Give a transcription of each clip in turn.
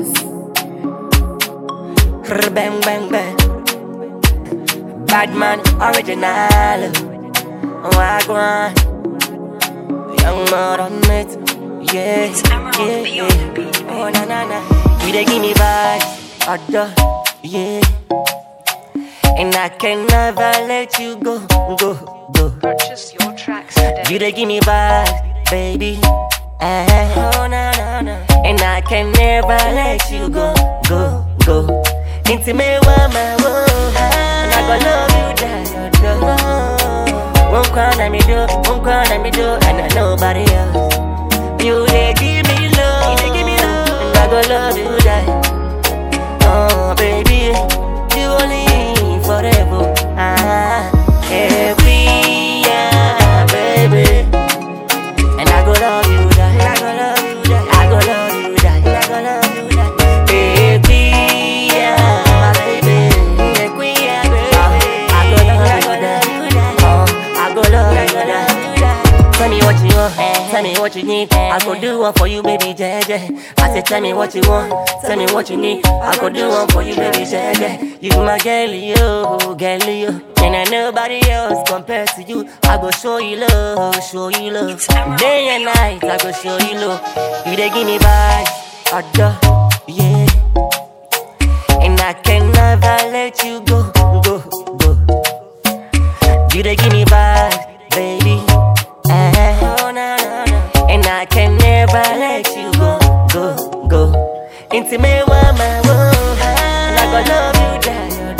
Boss. Brr, Bang, bang, bang. Bad man, original. Wagwan. Young mud on it. Yeah, yeah, yeah. Oh, na, na, na. You dey give me vibes. Other, yeah. And I can never let you go, go, go. Purchase your tracks today. You dey give me vibes, baby. Eh. Oh, na, na, na. And I can never let you go, go, go. Into me, woman, whoa. And I go love you, die, oh, Won't cry, let me do, won't cry, let me do, and I nobody else. You dey give me love, you dey give me love, and I go love you, die. Oh, baby, you only forever. Ah, every year, baby. And I go love you, that. I go love you, that. I go love you, that. I go love you, that. Baby, yeah, my baby. The queen, yeah, baby. I go love you, that. Oh, I go love you, that. Tell me what you want, tell me what you need. I go do one for you, baby, JJ. I said, tell me what you want, tell me what you need. I go do one for you, baby, JJ. You my girl, you, girl, you. And I nobody else compared to you. I go show you love, show you love. Day and night, I go show you love. You they give me vibes, other, yeah. And I can never let you go, go, go. You they give me vibes, baby. Eh. Oh, na, na, na. And I can never let you go, go, go. Into me, woman, whoa. And I go love you, die,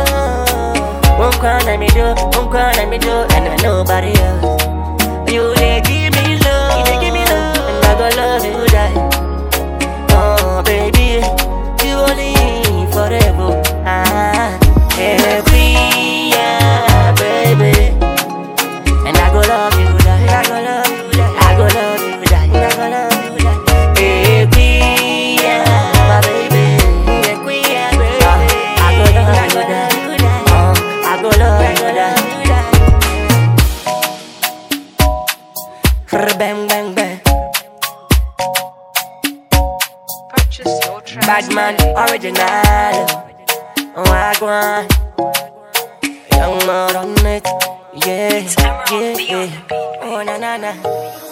oh, Won't cry, let me do, won't cry, let me do, and I nobody else. You they give me love, you they give me love, and I go love you, die. Oh, baby, you only forever. Ah, every year, baby. And I go love you, that. I go love you, that. I go love you, that. I go love you, that. Every year, my baby. Yeah, queen, yeah, baby. I go love you, that. Oh, I go love you, that. Brr, Bang, bang, bang. Purchase your tracks Bad man, today. original. Wagwan. Young mud on it. Yeah, yeah, yeah. Oh, na, na, na.